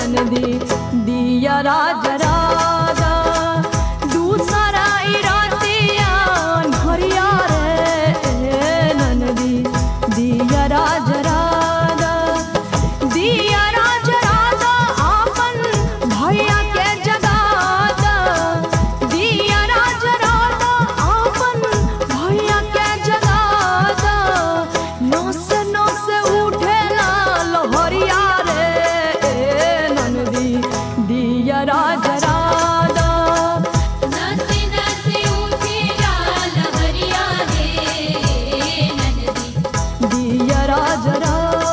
ननदी दिया राज राजा दूसरा इरातिया हरिया रे ननदी दिया राज राजा दिया राज राजा आपन भैया के जगादा दिया राज राजा आपन भैया के जगादा नस नस उठेला लहरिया रे ननदी दिया राज राजा नसे नसे उठे लाल हरिया रे नंदी दिया राज राजा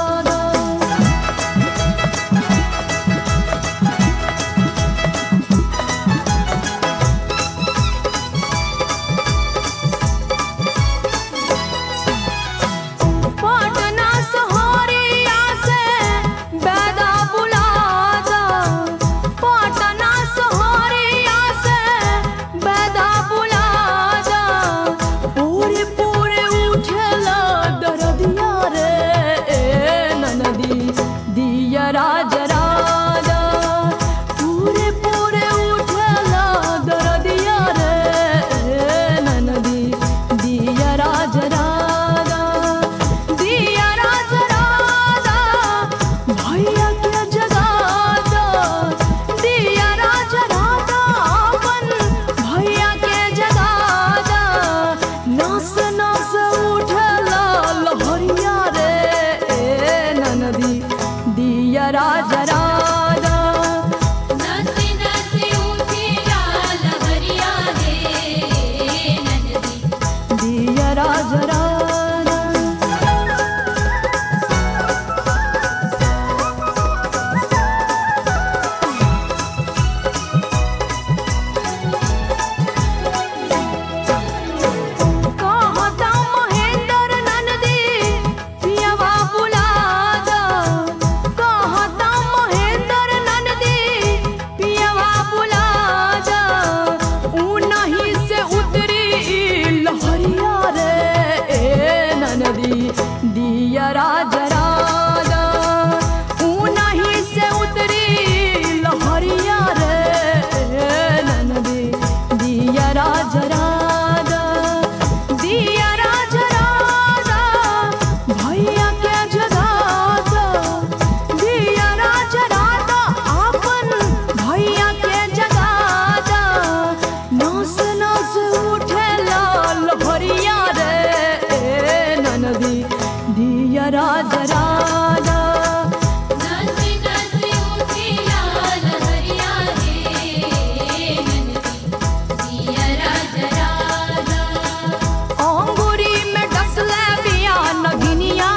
पटना सहारिया से बैदा बुलादा पटना सहारिया से बैदा बुलादा पूरे पूरे उठला दरदिया रे ननदी दिया राज राजा पूरे पूरे उठला दरदिया रे ननदी दिया राज राजा दिया राज राजा भैया के जगादा दिया राज राजा अपन भैया के जगादा नस नस उठला लहरिया रे ननदी दिया राज राजा नसे नसे उठे लाल हरिया रे नंदी दिया राज राजा कहता महेंद्र ननदी पियवा बुलादा कहता महेंद्र ननदी पियवा बुलादा ऊ नहीं से उतरी लहरिया रे ननदी दिया राज राजा ऊ नहीं से उतरी लहरिया रे ननदी दिया राज राजा दिया राज राजा भैया के जगादा दिया राज राजा आपन भैया के जगादा नस नस उठे लाल भरिया रे ननदी दिया राज राजा नसे नसे उठे लाल हरिया रे नंदी दिया राज राजा अंगूरी में डसले बिया नगिनिया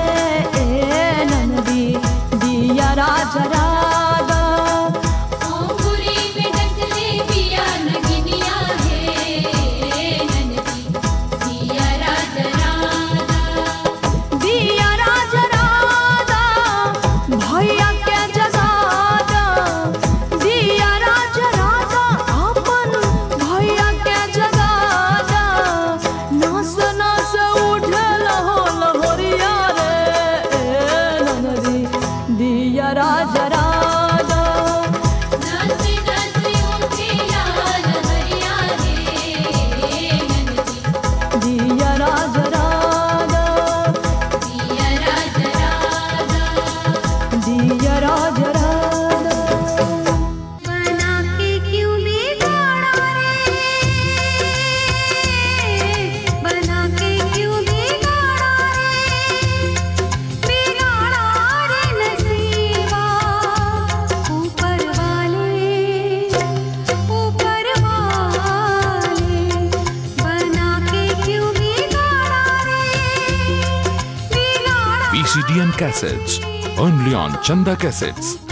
रे ननदी दिया राज राजा अंगूरी में डसले पिया नगिनिया है नंदी दिया राज राजा दिया राज राजा भैया के जगादा दिया राज राजा अपन भैया के जगादा नस नस उठल हो लहरिया रे ननदी दिया राज राजा नसे नसे उठे लाल हरिया रे नंदी दिया राज राजा दिया राज राजा दिया राज राजा बना के क्यों बिगाड़ा रे बना के क्यों बिगाड़ा रे बिगाड़ा रे नसीबा ऊपर वाले ऊपर वाले बना के क्यों बिगाड़ा रे बिगाड़ा PCDN Cassettes, only on Chanda Cassettes.